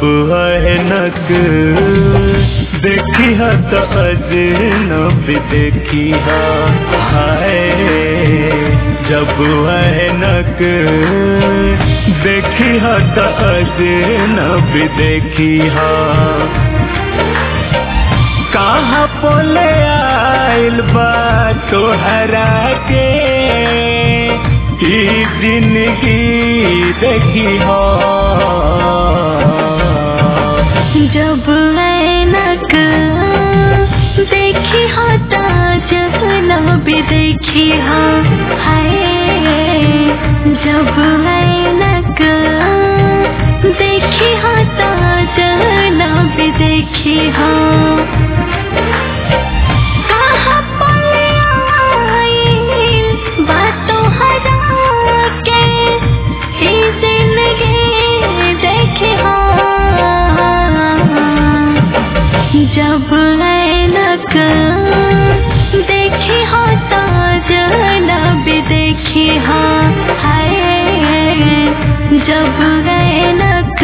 ऐनक देखी ह त अजनब देखी ह हाय जब ऐनक देखी ह त अजनब देखी ह कहाँ पोले आइल बा तोहरा के ई जिंदगी देखी हो जब ऐनक देखी हो जहनब देखी हो हाय जब ऐनक देखी हो जहनब देखी हो कहाँ पले आइल बातों हरा के ही जिंदगी देखी हो जब ऐनक देखी हो जहनब देखी हो हाय जब ऐनक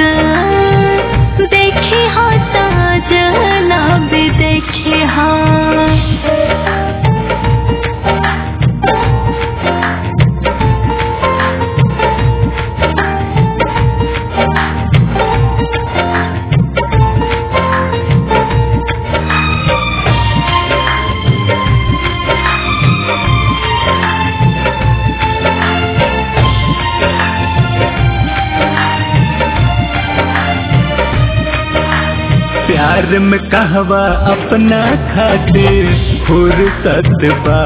देखी हो जहनब देखी हो प्यार में कहवा अपना खातिर फुर्सत बा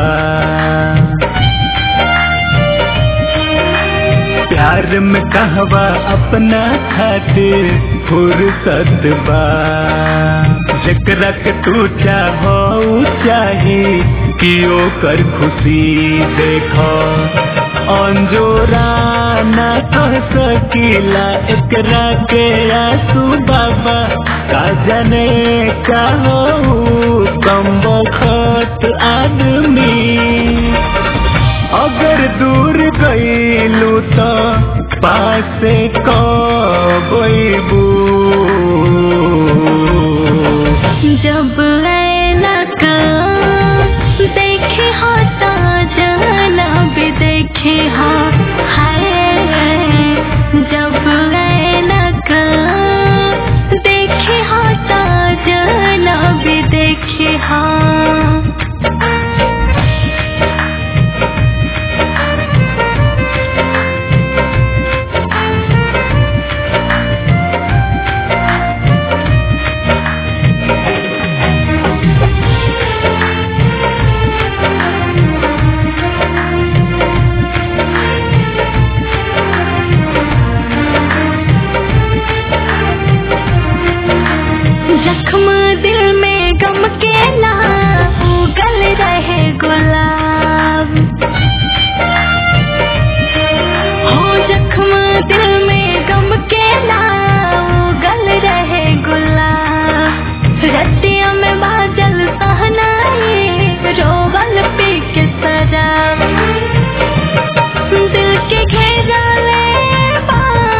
प्यार में कहवा अपना खातिर फुर्सत बा जकरा के तू चाहो चाही कि ओकर खुशी देखो अंजोरा ना कह सकीला एकरा के आंसू बाबा का जाने का हो कम बखत आदमी अगर दूर गईलू तो पासे कबू जब ऐनक देखी हो जहनब देखी हो हाय जब ऐनक देखी हो जहनब देखी हो जख्म दिल में गम के ना उगल रहे गुलाब हो जख्म दिल में गम के ना उगल रहे गुलाब रतिया में बादल सहनाई रोवल पी के शराब दिल के घेरा ले बा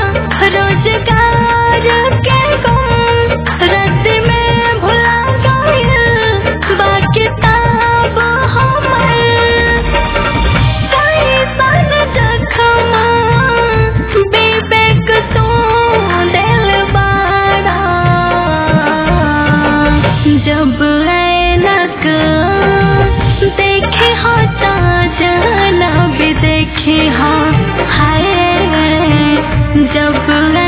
रोजगार के गुम रद्द में भुला गइल बा किताब हमर कैसन जख्म विवेक तू दिल बारा जब ऐनक देखे हो जहनब देखी हो हाय जब